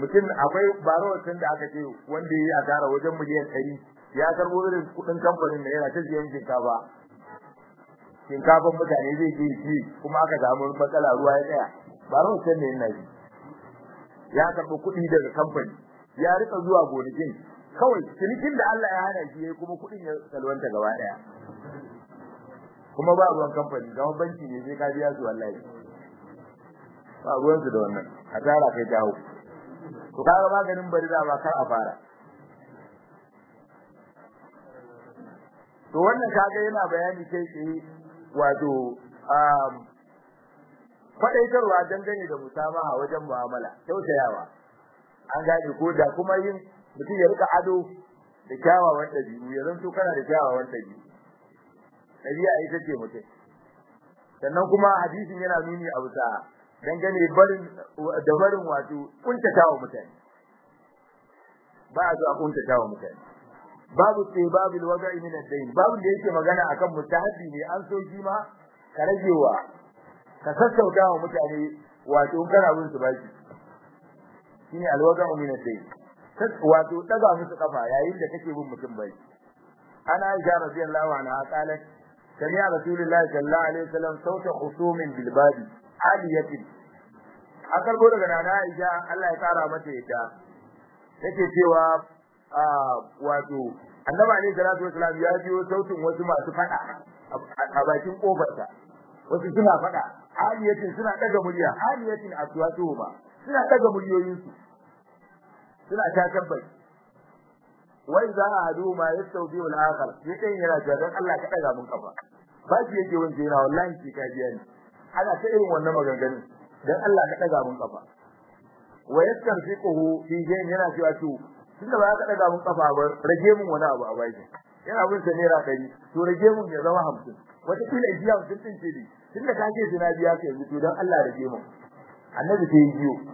S1: mutum akwai barowacin da aka ce wanda ya yi asara wajen miliyan ɗari ya karɓo irin kuɗin kamfanin da yana ta siyan shinkafa shinkafan mutane zai je ci kuma aka samu matsala ruwa ya tsaya barowacin ne yana ji ya karɓi kuɗi daga kamfani ya rika zuwa gonakin kawai cinikin da Allah ya hana shi yayi kuma kuɗin ya salwanta gaba ɗaya kuma ba ruwan kamfani kamar banki ne sai ka biya su wallahi ba ruwan su da wannan asara kai ta hau to kaga maganin bari da ba kar a fara to wannan kaga yana bayani kai tsaye wato um faɗaitarwa dangane da musamaha wajen mu'amala tausayawa an gane ko da kuma yin mutum ya rika ado da kyawawan ɗabi'u ya zanto kana da kyawawan ɗabi'u ɗabi'a ita ce mutum sannan kuma hadisin yana nuni a bisa dangane barin da barin wato kuntatawa mutane ba a zo a kuntatawa mutane babu sai babu wada'i min ad-dayn babu da yake magana akan mustahabi ne an so shi ma ka ragewa ka sassauta wa mutane wato in kana bin su baki shine alwaga'u min ad-dayn wato daga musu kafa yayin da kake bin mutum baki ana aisha radiyallahu anha qalat sami'a rasulullahi sallallahu alaihi wasallam sauta khusumin bil babi aliyatin akar go daga nana aisha Allah ya kara mata ita yake cewa wato annabi alaihi salatu wasallam ya biyo sautin wasu masu fada a bakin kofarsa wasu suna fada aliyatin suna daga murya aliyatin aswatuhuma suna daga muryoyinsu suna ta tabbai wai za a hadu ma ya sauki wal akhar sai kai yana cewa dan Allah ka daga mun kafa ba shi yake wanda yana wallahi shi ka biya ni ana ta irin wannan maganganun dan Allah ka daga mun kafa wa yastarfiquhu fi jayn yana cewa to tunda ba ka daga mun kafa ba rage mun wani abu a baki yana bin sa naira 100 to rage mun ya zama 50 wata kila jiya sun tince ni tunda ka ce suna biya ka yanzu to dan Allah rage mun annabi sai yi biyo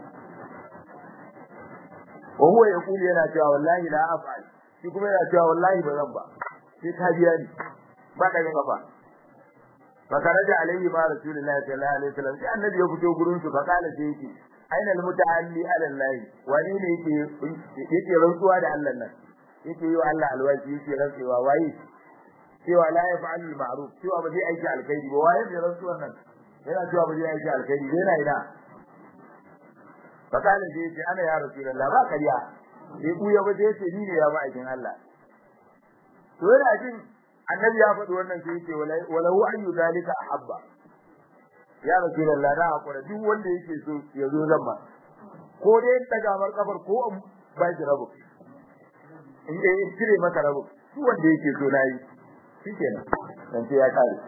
S1: wa huwa yaqulu yana cewa wallahi la af'al shi kuma yana cewa wallahi ba zan ba sai ka biya ni ba da ga kafa fakaraja alayhi ma rasulullahi sallallahu alaihi wasallam sai annabi ya fito gurin su fa kala sai yake aina almuta'alli ala allah wani ne yake yake rantsuwa da Allah nan yake yi wa Allah alwaji yake rantsuwa waye cewa la yaf'alu al-ma'ruf cewa ba zai aiki alkhairi ba waye ne rantsuwan nan yana cewa ba zai aiki alkhairi yana ina fakala sai yace ana ya rasulullahi ba kariya sai buya ba sai yace ni ne ya ba aikin Allah to yana jin annabi ya faɗi wannan sai yace walahu an yudalika ahabba ya rasulullah na hakura duk wanda yake so ya zo zan ba ko dai daga mar kafar ko in ba shi rabu in dai in cire maka rabu duk wanda yake so nayi shikenan dan sai ya kare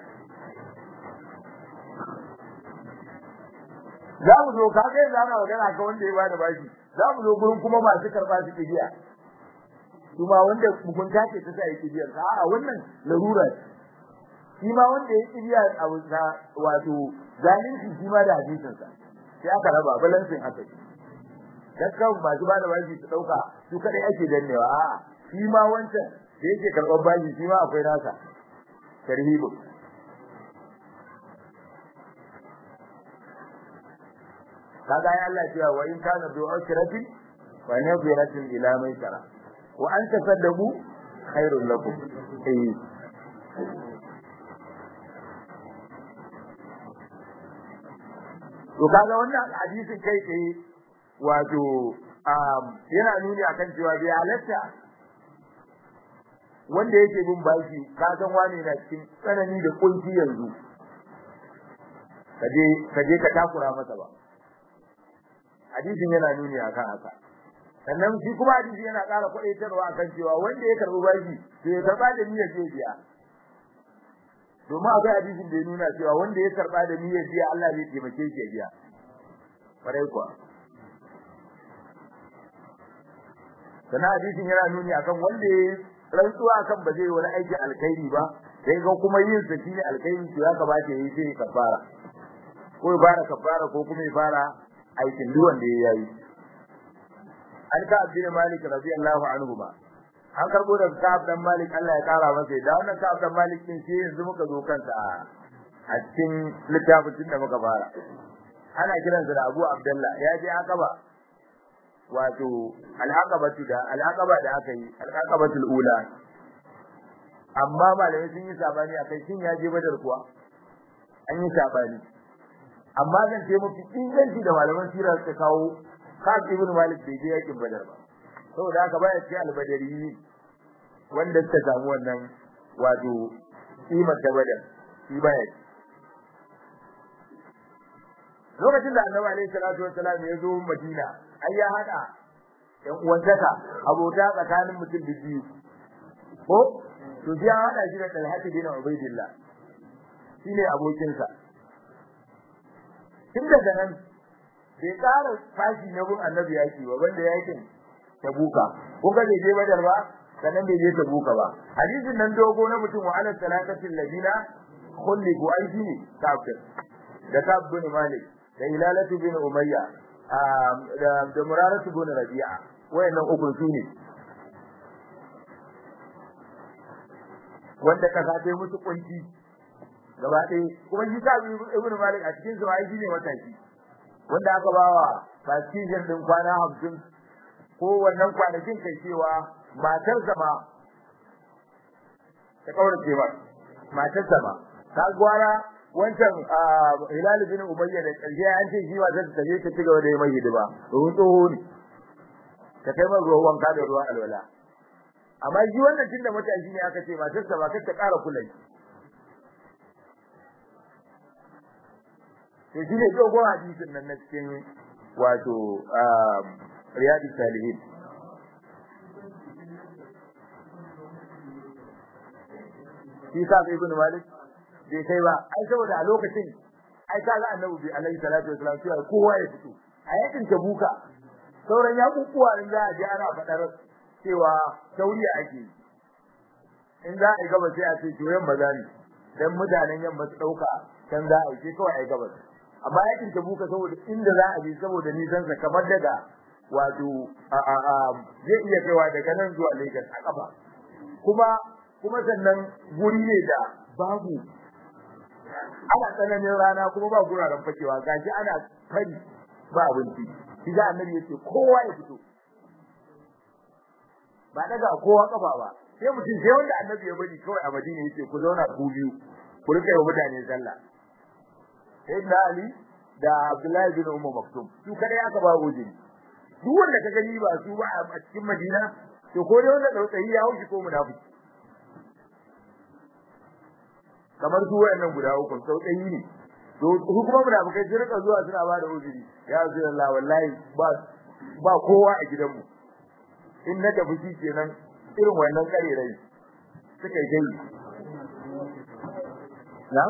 S1: za mu zo ka ga za mu magana ka wanda ya bada bashi za mu zo gurin kuma masu karba su kibiya kuma wanda mugunta ce ta sa yake biyar ka a wannan larura shi ma wanda ya kibiya a wato zalunci shi ma da hadisin sa sai aka raba balansin haka dakkan ba su bada bashi su dauka su kadai ake dannewa a shi ma wancan da yake karɓar bashi shi ma akwai nasa tarhibu kaga ya Allah cewa wa in kana bi usratin wa nadhiratin ila maisara wa an tasaddaqu khairul lakum eh to kaga wannan hadisin kai tsaye wato yana nuni akan cewa bai halatta wanda yake bin bashi ka san wani na cikin tsanani da kunci yanzu kaje kaje ka takura masa ba hadisin yana nuni akan haka sannan shi kuma hadisi yana ƙara kwadaitarwa akan cewa wanda ya karbi bashi to ya karba da niyyar zai biya domin akwai hadisin da ya nuna cewa wanda ya karba da niyyar biya Allah zai taimake shi ya biya farai kuwa sannan hadisin yana nuni akan wanda ya rantsuwa akan ba zai wani aikin alkhairi ba sai ga kuma yin sa shine alkhairi to ya kamata yayi sai kafara ko ya fara kafara ko kuma ya fara aikin duk wanda ya yi an ka abdin malik radiyallahu anhu ba an karbo da ka'ab dan malik Allah ya kara masa da wannan ka'ab dan malik din sai yanzu muka zo kansa a cikin littafin da muka fara ana kiransa da Abu Abdullah ya je Aqaba wato al'aqabatu da al'aqaba da aka yi al'aqabatul ula amma malamai sun yi sabani akai shin ya je badar kuwa an yi sabani amma zan ce mafi inganci da malaman sira suka kawo Ka'ab ibn Malik bai je yakin Badar ba saboda haka baya cikin albadari wanda suka samu wannan wato kimar da Badar shi baya lokacin da Annabi alaihi salatu wassalam ya zo Madina ai ya hada ɗan uwantaka abota tsakanin mutum da biyu ko to ya hada shi da Talhat bin Ubaidillah shine abokinsa tun daga nan bai ƙara fashi na gun annabi yaki ba wanda yakin tabuka ko ga bai je badar ba sannan bai je tabuka ba hadisin nan dogo na mutum wa ala salatatil ladina khuliqu aiki kafir da kab bin malik da ilalatu bin umayya da da muraratu bin rabi'a wayannan uku su ne wanda kasa ta musu kunci gaba ɗaya kuma shi sa ibnu malik a cikin zuwa shi ne mataki wanda aka bawa fasijin din kwana hamsin ko wannan kwanakin kai cewa matar zama ta kaurace ba matar zama ta gwara wancan hilal bin umayya da karshe an ce shi wata ta je ta cigaba da yi mai hidima domin tsoho ne ta kai mai ruwan wanka da ruwan alwala amma shi wannan tun da matashi ne aka ce matar sa ba kar ta ƙara kula to shi ne dogon hadisin nan na cikin wato riyadu salihin shi sa sai ibn malik bai kai ba ai saboda a lokacin ai kaga annabi bi alaihi salatu wasallam cewa kowa ya fito a yakin tabuka sauran ya kukuwa in za a je ana fadar cewa tauriya ake in za a yi gaba sai a ce to yamma za ne dan mutanen yamma su dauka can za a yi kawai a yi gaba amma yakin tabuka saboda inda za a je saboda nisan sa kamar daga wato a a a zai iya kaiwa daga nan zuwa Lagos a kafa kuma kuma sannan guri ne da babu ana tsananin rana kuma ba guraren fakewa gashi ana fari ba abinci shi da annabi yace kowa ya fito ba daga kowa kafa ba sai mutum sai wanda annabi ya bari kawai a Madina yace ku zauna ku biyu ku rika yi mutane sallah sayyidina Ali da Abdullahi bin Umar Maktum su kada aka ba ujiri duk wanda ka gani ba su ba a cikin Madina to ko dai wanda dautsayi ya haushi ko munafiki kamar su wayannan guda uku dautsayi ne to su kuma munafikai su rika zuwa suna ba da ujiri ya Rasulullah wallahi ba ba kowa a gidanmu in na tafi shi kenan irin wannan kare rai suka yi gai na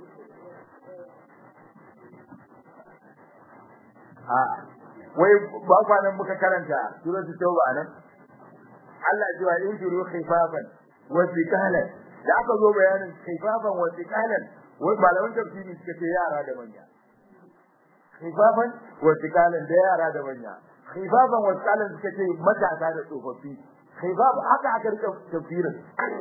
S1: a wai ba kwanan muka karanta suratul tauba nan Allah ya ce in turu khifafan wa thiqalan da aka zo bayanin khifafan wa thiqalan wai malaman tafsiri suka ce yara da manya khifafan wa thiqalan da yara da manya khifafan wa thiqalan suka ce matasa da tsofaffi khifaf haka aka rika tafsirin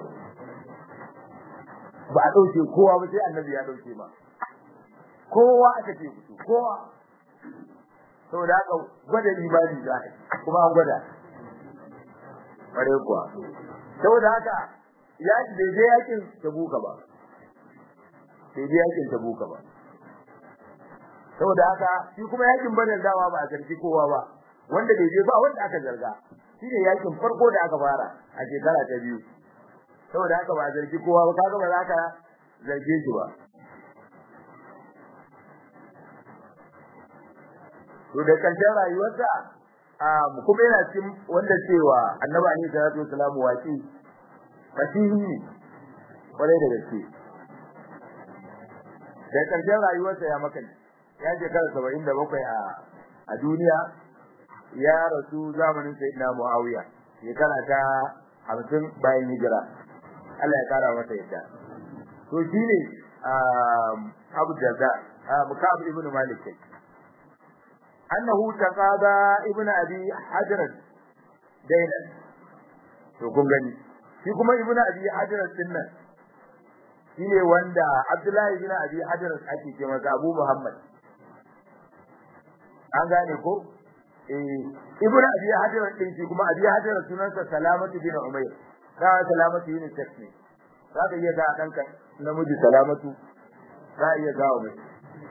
S1: ba a dauke kowa ba sai annabi ya dauke ba kowa aka ce fito kowa saboda haka gwada imani za a kuma an gwada bare kuwa saboda haka ya bai je yakin tabuka ba bai je yakin tabuka ba saboda haka shi kuma yakin badar dawa ba a zargi kowa ba wanda bai je ba wanda aka zarga shi ne yakin farko da aka fara a shekara ta biyu saboda haka ba a zargi kowa ba kaga ba za ka zarge shi ba to da karshen rayuwarsa kuma yana cikin wanda cewa annabi alaihi salatu wasalam waki fasihi ne kwarai da gaske da karshen rayuwarsa ya maka ya shekara saba'in da bakwai a a duniya ya rasu zamanin sayyidina muawiya shekara ta hamsin bayan hijira Allah ya kara masa yadda to shine abu jaza mukab ibn malik kai annahu taqada ibn abi hadrat dainan to kun gani shi kuma ibn abi hadrat din nan shine wanda abdullahi ibn abi hadrat ake ce masa abu muhammad an gane ko eh ibnu abi hajar din shi kuma abi hajar sunansa salamatu bin umayr da salamatu bin takni zaka iya ga danka namiji salamatu za iya ga wa mai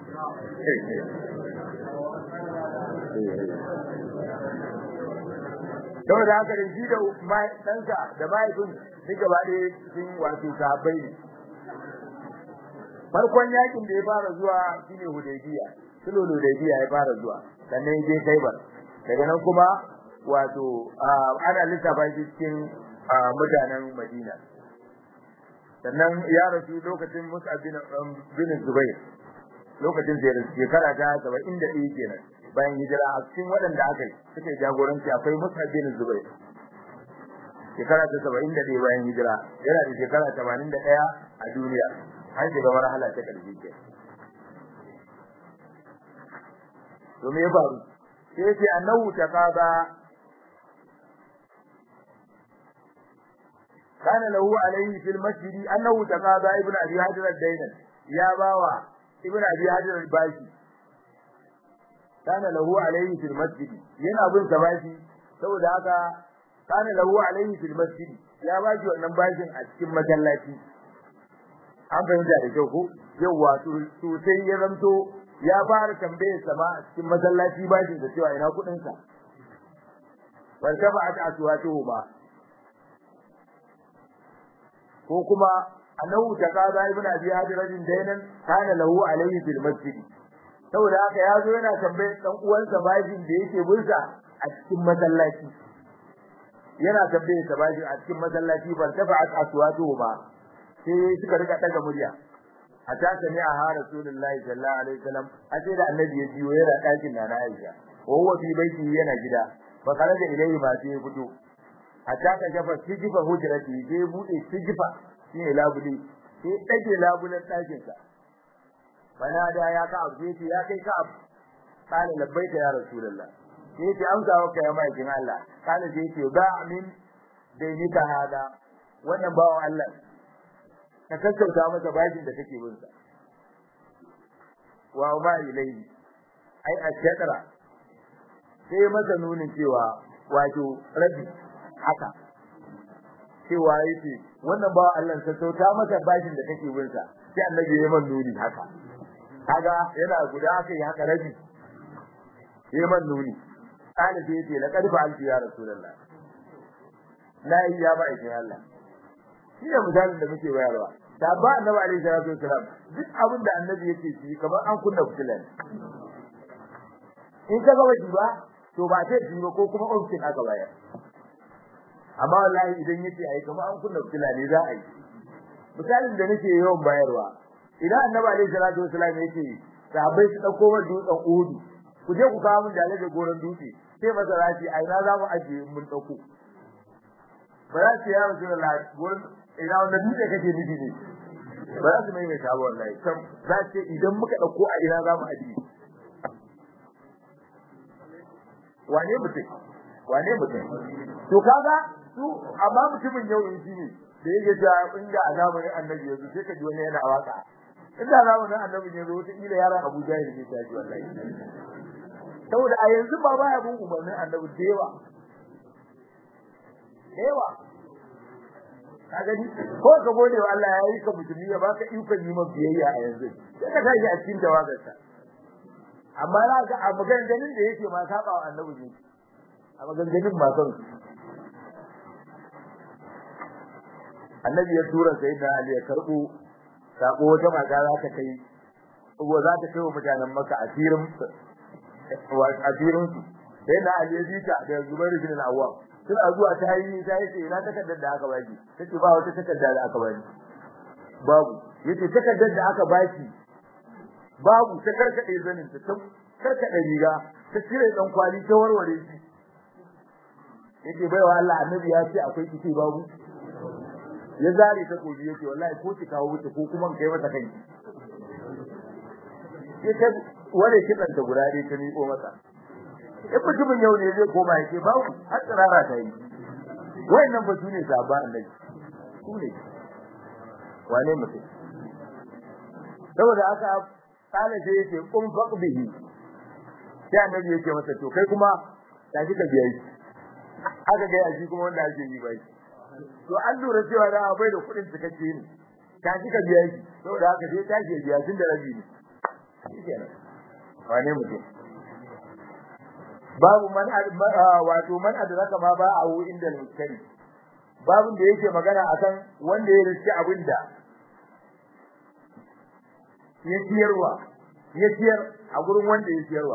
S1: saboda haka da shi da ɗansa da mahaifin duk gaba ɗaya sun wato sahabbai ne farkon yakin da ya fara zuwa shine hudaybiya sulhu hudaybiya ya fara zuwa sannan ya je kaibar daga nan kuma wato ana lissafa shi cikin mutanen madina sannan ya rasu lokacin mus'ab bin bin zubair lokacin da ya rasu shekara ta saba'in da ɗaya kenan bayan hijira a cikin waɗanda aka yi suka yi jagoranci akwai mus'ab bin zubair shekara ta saba'in da ɗaya bayan hijira yana da shekara tamanin da ɗaya a duniya an shiga marhala ta ƙarshe ke to me ya faru sai yace annahu taqaba kana lahu alayhi fil masjid annahu taqaba ibnu abi hajar ad-dainan ya bawa ibnu abi hajar al-bashi kana lahu alayhi fil masjid yana bin sa bashi saboda haka kana lahu alayhi fil masjid ya bashi wannan bashin a cikin masallaci an fahimta da kyau ko yawa to sai ya zanto ya fara tambayar sama a cikin masallaci bashin da cewa ina kudin sa wal taba'at aswatuhu ba ko kuma annahu taqada ibn abi hadirin dainan kana lahu alayhi fil masjid saboda haka ya zo yana tambayar dan uwansa bashin da yake bulsa a cikin masallaci yana tambayar sa bashin a cikin masallaci fal taba'at aswatuhu ba sai suka rika daga murya a ta sami a ha rasulullahi sallallahu alaihi wasallam a sai da annabi ya jiyo yana dakin na Aisha wa huwa fi baiti yana gida fa kharaja ilayhi ma sai fito hatta ka shafa sijifa hujrati sai bude sijifa shine labuli sai dage labulan dakin sa bana da ya ka abu sai ya kai ka abu kana labbaika ya rasulullah sai ce amsa wa kai mai kin Allah kana sai ce ba min dainika hada wannan bawo Allah ka sassauta masa bashin da kake bin sa wa ma ilayhi ai ashkara sai masa nunin cewa wato rabi haka cewa yake wannan ba Allah sassauta masa bashin da kake bin sa sai annabi ya man nuni haka kaga yana guda haka ya haka rabi ya man nuni kana sai yace laqad fa'altu ya rasulullah la ya ba ikin Allah shi ne misalin da muke bayarwa da ba annabi alaihi salatu wasalam duk abin da annabi yake shi kamar an kunna fitila in ka ga waji ba to ba sai ji ba ko kuma ofin aka bayar amma wallahi idan yake ai kamar an kunna fitila ne za a yi misalin da nake yawan bayarwa idan annabi alaihi salatu wasalam yake sahabbai su dauko wa dutsen uhudu ku je ku kawo mun da goron dutse sai masaraci ai na za mu ajiye mun dauko ba za su ya rasulullah gurin ina wanda dutse kake nufi ne ba za su mai mai sabo wallahi kam za ce idan muka dauko a ina za mu ajiye wane mutum wane mutum to kaga su amma mutumin yau in shine da yake cewa inda a zamanin annabi yanzu sai ka ji wani yana waka inda zamanin annabi yanzu wata kila yaran Abu Jahil ne ta ji wallahi saboda a yanzu ba baya bin umarnin annabi da yawa da yawa ka gani ko ka gode wa Allah ya yi ka mutumi ya baka ikon yi ma biyayya a yanzu sai ka tashi a cikin tawagarsa amma na ga a maganganun da yake ma saba wa annabi ne a maganganun ma son annabi ya tura sai da Ali ya karbo sako wata mata za ta kai ko za ta kai wa mutanen Makka asirin wa asirin su sai da Ali ya jita da Zubair bin Al-Awwam sun a zuwa ta yi ta yace ina takardar da aka baki tace ba wata takarda da aka baki babu yace takardar da aka baki babu ta karkade zanin ta ta karkade riga ta cire dan kwali ta warware shi yace baiwa Allah annabi ya ce akwai kici babu ya zare ta koji yace wallahi ko ki kawo wuce ko kuma kai mata kai yace wale kidan ta guda dai ta miƙo masa in mutumin yau ne zai koma yake babu har tsirara ta yi wayannan ba su ne sabon annabi su ne wane mutum saboda haka kala sai yace kun faqbihi sai annabi yake masa to kai kuma ta shi ka biya shi aka ga shi kuma wanda ake yi bai to an lura cewa da bai da kuɗin cikakke ne ta shi ka biya shi saboda haka sai ta ke biya tun da rabi ne shikenan wane mutum babu man wato man adraka ma ba a inda al-mustari babun da yake magana akan wanda ya riski abinda ya ciyarwa ya ciyar a gurin wanda ya ciyarwa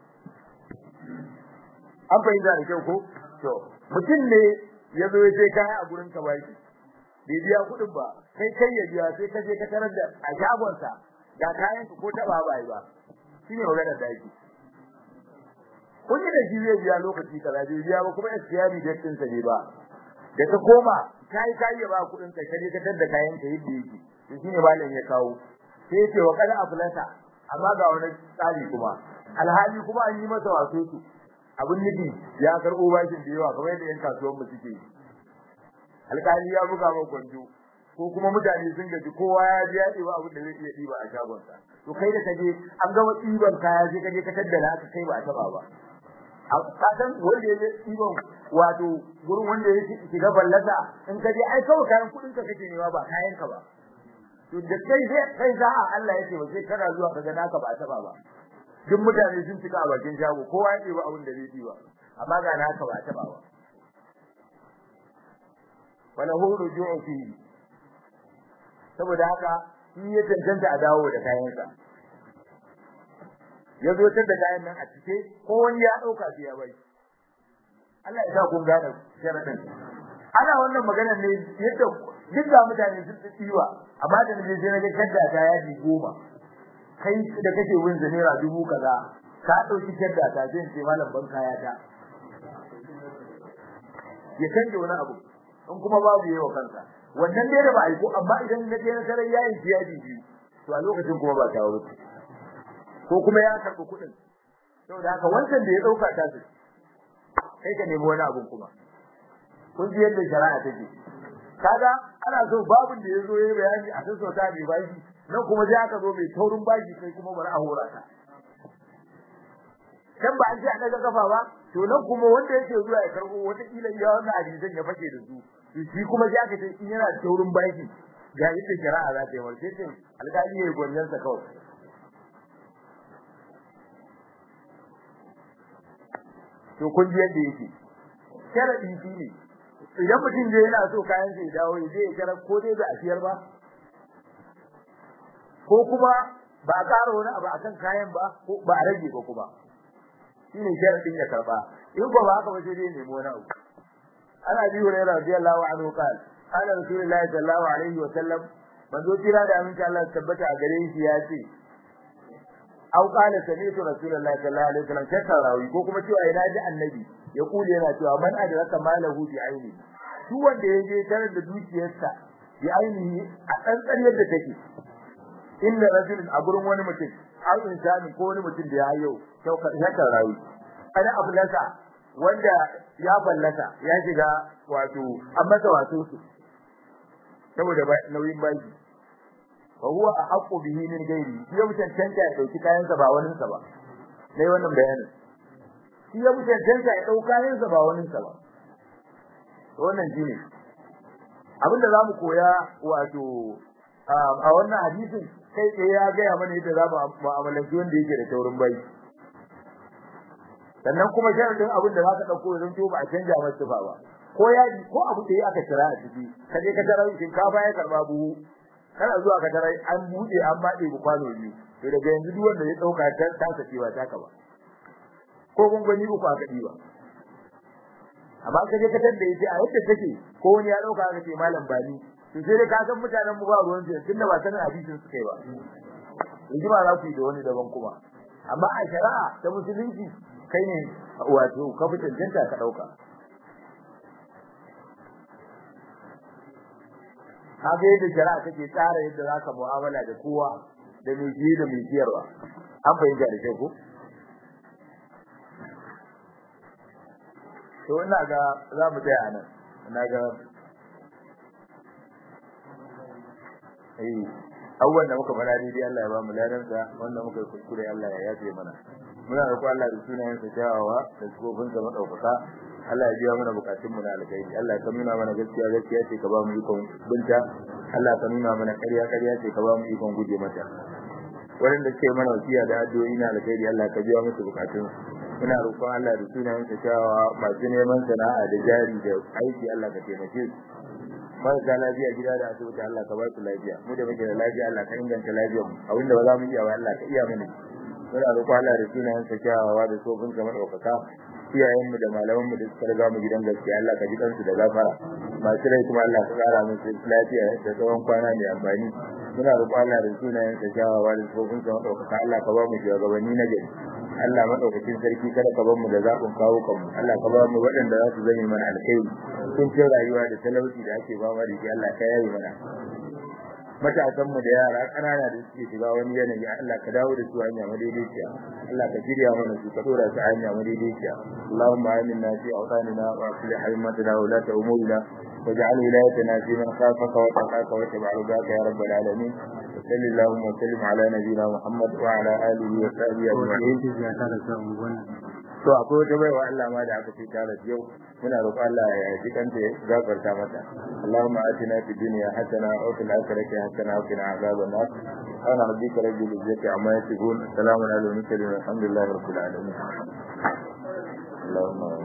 S1: an fahimta da kyau ko to mutum ne ya zo ya sai kaya a gurin ka baki bai biya kuɗin ba kai kai ya biya sai ka je ka tarar da a shagonsa ga kayan ko taba ba ba shine magana da yake kun yi da shi zai biya lokaci kaza bai biya ba kuma expiry date ɗinsa ne ba da ka koma kai kai ya ba kuɗin kai kaje ka tada kayan ka yadda yake to shine malam ya kawo sai yace wa kada aflasa amma ga wani tsari kuma alhali kuma an yi masa waso su abun nufi ya karɓo bashin da yawa kamar yadda yan kasuwan mu suke alƙali ya buga ma gwanjo ko kuma mutane sun gaji kowa ya ji ya ɗiba abin da zai iya ɗiba a shagonsa to kai da kaje an gama ɗiban kaya sai kaje ka taddala ka kai ba a taɓa ba ka san wanda ya ɗiban wato gurin wanda ya shiga ballata in ka je ai kawai kayan kuɗin ka kake nema ba kayan ka ba to da kai sai kai za a Allah ya ce ba sai kana zuwa ka ga naka ba a taɓa ba duk mutane sun cika a bakin shago kowa ya ɗiba abin da zai ɗiba amma ga naka ba a taɓa ba wala hu ruju'u fihi saboda haka shi ya tantance a dawo da kayansa ya zo da kayan nan a cike ko wani ya dauka shi ya bai Allah ya sa kun gane sharadin ana wannan maganar ne yadda duk da mutane sun tsiwa amma da ne sai naga kadda ta yaji goma kai da kake win naira dubu kaza ka dauki kadda ta zai ce malam ban kaya ta ya canje wani abu in kuma babu yawa kansa wannan dai da ba aiko amma idan na je na sarar yayin tiyadi biyu to a lokacin kuma ba ta wuce ko kuma ya karɓi kuɗin saboda haka wancan da ya ɗauka ta su kai ka nemi wani abun kuma kun ji yadda shari'a take kaga ana so babun da ya zo ya bayani a san sauta mai bashi nan kuma sai aka zo mai taurin bashi kai kuma bari a hora ka dan ba an ji a daga kafa ba to nan kuma wanda yake zuwa ya karɓo wata kila iya wannan hadisan ya fake da su shi kuma ya ka in yana da taurin baki ga yadda shari'a za ta yi warke ce alƙali ya gwanjan sa kawai to kun ji yadda yake sharadi shi ne idan mutum je yana so kayan sa ya dawo ya je ya kira ko dai ba a siyar ba ko kuma ba a ƙara wani abu akan kayan ba ko ba a rage ba kuma shine sharadin ya karba in ko ba haka ba sai dai nemo wani abu ana bi hurairah radiyallahu anhu qala qala rasulullahi sallallahu alaihi wa sallam manzo tira da aminci Allah tabbata a gare shi ya ce au qala sami'tu rasulullahi sallallahu alaihi wa sallam shakarawi ko kuma cewa ina ji annabi ya kule yana cewa man adraka malahu bi aini duk wanda ya je tare da dukiyarsa bi ainihi a tsantsar yadda take inna rajulun a gurin wani mutum har insani ko wani mutum da ya hayo shakarawi ana abulasa wanda ya ballata ya shiga wato an masa wato su saboda nauyin baki wa huwa ahqqu bihi min ghairi shi ya mutan tanta ya dauki kayan sa ba wani sa ba dai wannan bayanin shi ya mutan tanta ya dauka kayan sa ba wani sa ba to wannan shine abinda zamu koya wato a wannan hadisin kai tsaye ya ga mana yadda za mu mu'amalanci wanda yake da taurin baki sannan kuma sharadin abin da zaka dauko idan to ba a canja masa tufa ba ko yaji ko abu da aka kira a ciki kaje ka tarar shinkafa ya karba buhu kana zuwa ka tarar an bude an bade bu kwano biyu to daga yanzu duk wanda ya dauka ta ta sakewa ta ka ba ko gungoni uku aka diba amma kaje ka tada yace a yadda take ko wani ya dauka aka ce malam bani to sai dai ka san mutanen mu ba ruwan su tunda ba sanin hadisin su kai ba yanzu ba za ku yi da wani daban kuma amma a shari'a ta musulunci kai ne wato ka fi cancanta ka dauka kaga yadda shari'a take tsara yadda zaka mu'amala da kowa da mai jiye da mai jiyarwa an fahimta da kyau ko to ina ga za mu tsaya nan ina ga eh abubuwan da muka fara dai Allah ya ba mu ladansa wanda muka kuskure Allah ya yafe mana muna roƙo Allah da sunayen sa kyawawa da sifofin sa madaukaka Allah ya biya mana bukatun mu na alkhairi Allah ka nuna mana gaskiya gaskiya ce ka ba mu ikon binta Allah ka nuna mana ƙarya ƙarya ce ka ba mu ikon guje mata waɗanda suke mana wasiya da addu'o'i na alkhairi Allah ka biya musu bukatun muna roƙon Allah da sunayen sa kyawawa masu neman sana'a da jari da aiki Allah ka taimake su marasa lafiya gida da asibiti Allah ka ba su lafiya mu da muke da lafiya Allah ka inganta lafiyar mu abinda ba za mu iya ba Allah ka iya mana muna roƙon Allah da sunayen sa kyawawa da sofin sa madaukaka iyayen mu da malaman mu da suka riga mu gidan gaskiya Allah ka ji kansu da gafara masu rai kuma Allah ka kara musu lafiya da tsawon kwana mai amfani muna roƙon Allah da sunayen sa kyawawa da sofin sa madaukaka Allah ka ba mu shugabanni na gari Allah madaukakin sarki kada ka bar mu da zabin kawo kanmu Allah ka ba mu waɗanda za su zame mana alkhairi kun ce rayuwa da talauci da ake ba mu da Allah ka yayi mana matasan mu da yara kanana da suke shiga wani yanayi Allah ka dawo da su hanya madaidaiciya Allah ka shirya mana su ka dora su hanya madaidaiciya Allahumma aminna fi awtanina wa aslih haymatana wa la ta'murina واجعل ولايتنا في من خافك واتقاك واتبع رضاك يا رب العالمين وصل اللهم وسلم على نبينا محمد وعلى اله وصحبه اجمعين to akwai wata baiwa Allah ma da aka ce ta rasu yau muna roƙon Allah ya ji kanta ya gafarta mata Allahumma atina fid dunya hasana wa fil akhirati hasana wa qina azaban nar ana rabbika rabbil izzati amma yasifun salamun alal mursalin walhamdulillahi rabbil alamin Allahumma